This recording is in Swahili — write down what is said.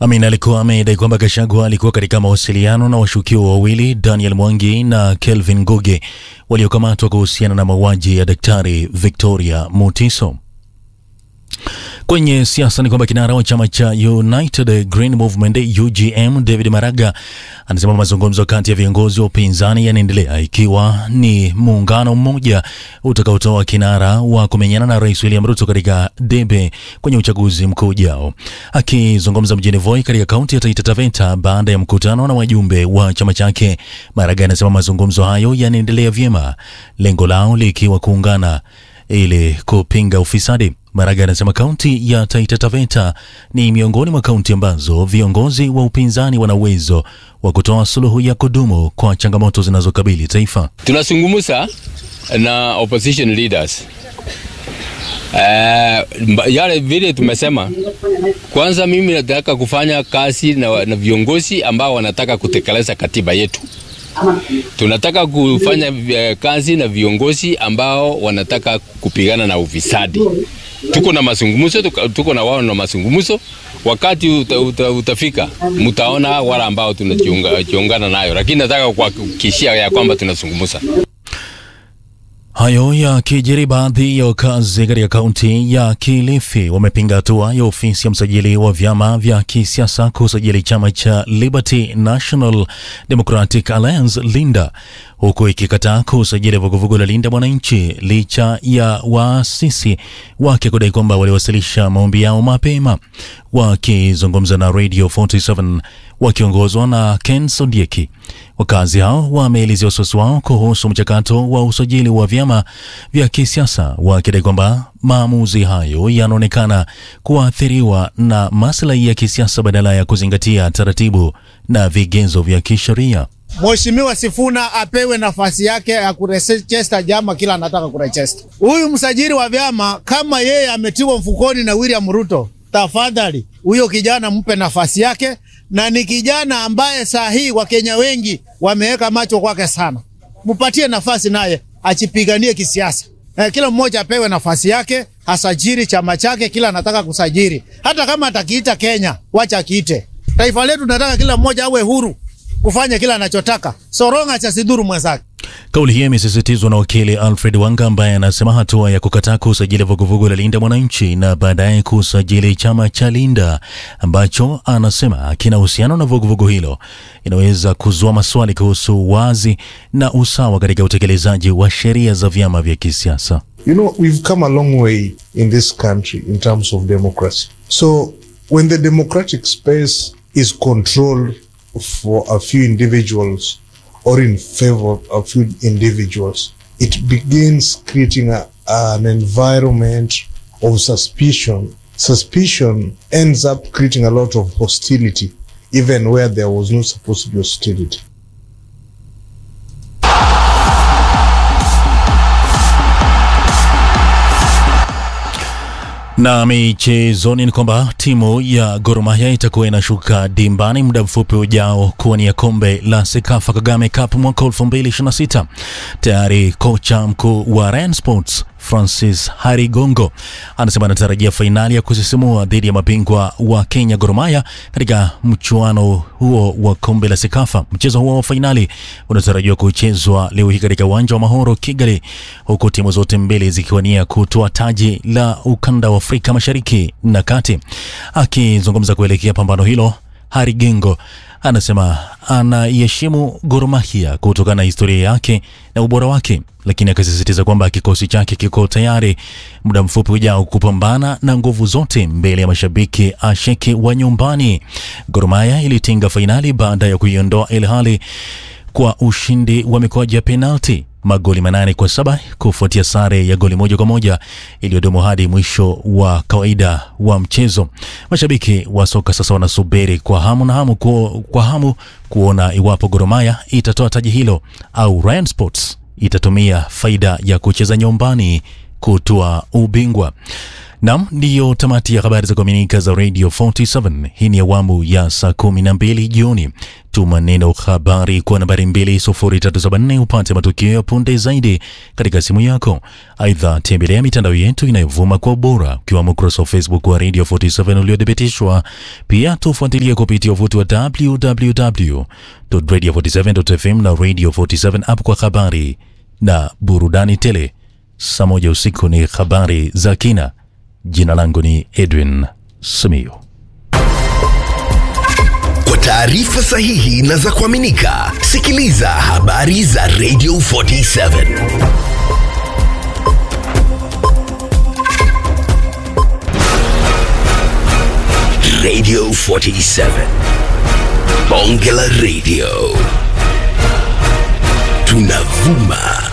Amin alikuwa amedai kwamba Gachagua alikuwa katika mawasiliano na washukiwa wawili Daniel Mwangi na Kelvin Nguge waliokamatwa kuhusiana na mauaji ya Daktari Victoria Mutiso. Kwenye siasa ni kwamba kinara wa chama cha United Green Movement UGM David Maraga anasema mazungumzo kati ya viongozi wa upinzani yanaendelea ikiwa ni muungano mmoja utakaotoa kinara wa kumenyana na Rais William Ruto katika debe kwenye uchaguzi mkuu ujao. Akizungumza mjini Voi katika kaunti ya Taita Taveta baada ya mkutano na wajumbe wa chama chake, Maraga anasema mazungumzo hayo yanaendelea vyema, lengo lao likiwa kuungana ili kupinga ufisadi. Maraga anasema kaunti ya Taita Taveta ni miongoni mwa kaunti ambazo viongozi wa upinzani wana uwezo wa kutoa suluhu ya kudumu kwa changamoto zinazokabili taifa. Tunazungumza na opposition leaders uh, yale vile tumesema, kwanza mimi nataka kufanya kazi na, na viongozi ambao wanataka kutekeleza katiba yetu. Tunataka kufanya uh, kazi na viongozi ambao wanataka kupigana na ufisadi. Tuko na mazungumzo, tuko na wao na mazungumzo. Wakati uta, uta, utafika mtaona wale ambao tunajiungana nayo, lakini nataka kuhakikishia ya kwamba tunazungumza. Hayo yakijiri, baadhi ya wakazi katika kaunti ya Kilifi wamepinga hatua ya ofisi ya msajili wa vyama vya kisiasa kusajili chama cha Liberty National Democratic Alliance Linda, huku ikikataa kusajili vuguvugu la Linda Mwananchi licha ya waasisi wake kudai kwamba waliwasilisha maombi yao mapema. Wakizungumza na Radio 47 wakiongozwa na Ken Sodieki, wakazi hao wameelezea wasiwasi wao kuhusu mchakato wa usajili wa vyama vya kisiasa, wakidai kwamba maamuzi hayo yanaonekana kuathiriwa na maslahi ya kisiasa badala ya kuzingatia taratibu na vigezo vya kisheria. Mheshimiwa Sifuna apewe nafasi yake ya kurejesta jama kila anataka kurejesta. Huyu msajili wa vyama kama yeye ametiwa mfukoni na William Ruto, tafadhali huyo kijana mpe nafasi yake, na ni kijana ambaye saa hii Wakenya wengi wameweka macho kwake sana. Mpatie nafasi naye achipiganie kisiasa. Eh, kila mmoja apewe nafasi yake, asajiri chama chake kila anataka kusajiri. Hata kama atakiita Kenya, wacha akiite. Taifa letu tunataka kila mmoja awe huru kufanya kila anachotaka, soronga cha sidhuru mwenzake. Kauli hiyo imesisitizwa na wakili Alfred Wanga ambaye anasema hatua ya kukataa kusajili vuguvugu la Linda Mwananchi na baadaye kusajili chama cha Linda ambacho anasema kina uhusiano na vuguvugu hilo inaweza kuzua maswali kuhusu wazi na usawa katika utekelezaji wa sheria za vyama vya kisiasa. You know, we've come a long way in this country in terms of democracy. So when the democratic space is controlled for a few individuals or in favor of a few individuals, it begins creating a, an environment of suspicion. Suspicion ends up creating a lot of hostility, even where there was no supposed to be hostility. Na michezoni ni kwamba timu ya Gor Mahia itakuwa inashuka dimbani muda mfupi ujao kuwania kombe la Sekafa Kagame Cup mwaka 2026. Tayari kocha mkuu wa Rayon Sports Francis Harigongo anasema anatarajia fainali ya kusisimua dhidi ya mabingwa wa Kenya Gor Mahia katika mchuano huo wa kombe la Sekafa. Mchezo huo wa fainali unatarajiwa kuchezwa leo hii katika uwanja wa Mahoro Kigali, huku timu zote mbili zikiwania kutoa taji la ukanda wa Afrika Mashariki na Kati. Akizungumza kuelekea pambano hilo, Harigengo anasema anaiheshimu Gor Mahia kutokana na historia yake na ubora wake, lakini akasisitiza kwamba kikosi chake kiko tayari muda mfupi ujao kupambana na nguvu zote mbele ya mashabiki asheki wa nyumbani. Gor Mahia ilitinga fainali baada ya kuiondoa El Ahly kwa ushindi wa mikwaju ya penalti magoli manane kwa saba kufuatia sare ya goli moja kwa moja iliyodumu hadi mwisho wa kawaida wa mchezo. Mashabiki wa soka sasa wanasubiri kwa hamu na hamu ku, kwa hamu kuona iwapo Gor Mahia itatoa taji hilo au Rayon Sports itatumia faida ya kucheza nyumbani kutoa ubingwa. Nam, ndiyo tamati ya habari za kuaminika za Radio 47. Hii ni awamu ya saa kumi na mbili jioni. Tuma neno habari kwa nambari 20374 upate matukio ya punde zaidi katika simu yako. Aidha, tembelea mitandao yetu inayovuma kwa ubora, ukiwamo ukurasa wa Facebook wa Radio 47 uliothibitishwa. Pia tufuatilie kupitia uvuti wa www.radio47.fm na Radio 47 app kwa habari na burudani tele. Saa moja usiku ni habari za kina. Jina langu ni Edwin Simiyu. Kwa taarifa sahihi na za kuaminika, sikiliza habari za Radio 47. Radio 47. Bonge la Radio. Tunavuma